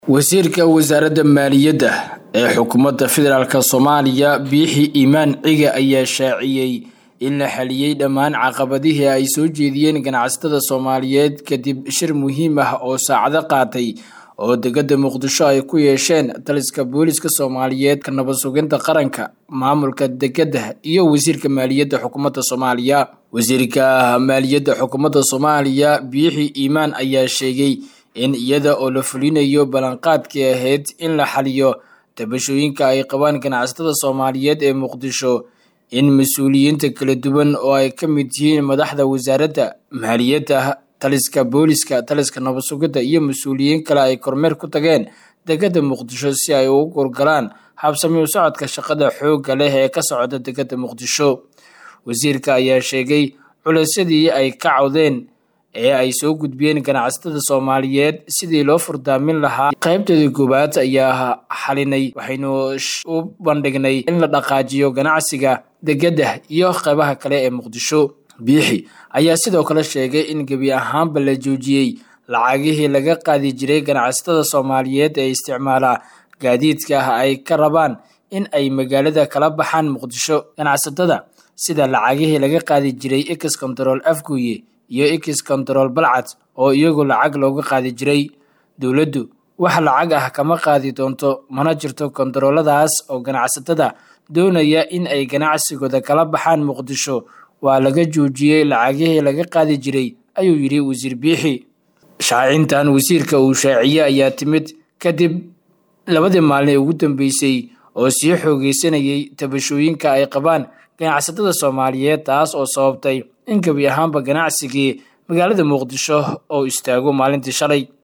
wasiirka wasaaradda maaliyadda ee xukuumadda federaalk soomaaliya biixi iimaan cige ayaa shaaciyey in la xaliyey dhammaan caqabadihii ay soo jeediyeen ganacsatada soomaaliyeed kadib shir muhiim ah oo saacado qaatay oo degada muqdisho ay ku yeesheen taliska booliska soomaaliyeed ka nabad suginta qaranka maamulka degada iyo wasiirka maaliyadda xukuumadda soomaaliya wasiirka maaliyadda xukuumadda soomaaliya biixi iimaan ayaa sheegay in iyada oo la fulinayo ballanqaadkii ahayd in la xaliyo tabashooyinka ay qabaan ganacsatada soomaaliyeed ee muqdisho in mas-uuliyiinta kala duwan oo ay ka mid yihiin madaxda wasaaradda maaliyadda taliska booliska taliska nabad sugidda iyo mas-uuliyiin kale ay kormeer ku tageen degada muqdisho si ay ugu gorgalaan habsami u socodka shaqada xoogga leh ee ka socda degada muqdisho wasiirka ayaa sheegay culaysyadii ay ka cawdeen ee ay soo gudbiyeen ganacsatada soomaaliyeed sidii loo furdaamin lahaa qaybteedii koowaad ayaa xalinay waxaynu u bandhignay in la dhaqaajiyo ganacsiga degada iyo qaybaha kale ee muqdisho biixi ayaa sidoo kale sheegay in gebi ahaanba la joojiyey lacagihii laga qaadi jiray ganacsatada soomaaliyeed ee isticmaala gaadiidka ah ay ka rabaan in ay magaalada kala baxaan muqdisho ganacsatada sida lacagihii laga qaadi jiray ex control afguye iyo ex control balcad oo iyagu lacag looga qaadi jiray dowladdu wax lacag ah kama qaadi doonto mana jirto kontarooladaas oo ganacsatada doonaya in ay ganacsigooda kala baxaan muqdisho waa laga joojiyey lacagihii laga qaadi jiray ayuu yidhi wasiir biixi shaacintan wasiirka uu shaaciyey ayaa timid kadib labadii maalin ee ugu dambeysay oo sii xoogeysanayay tabashooyinka ay qabaan ganacsatada soomaaliyeed taas oo sababtay in gebi ahaanba ganacsigii magaalada muqdisho oo istaago maalintii shalay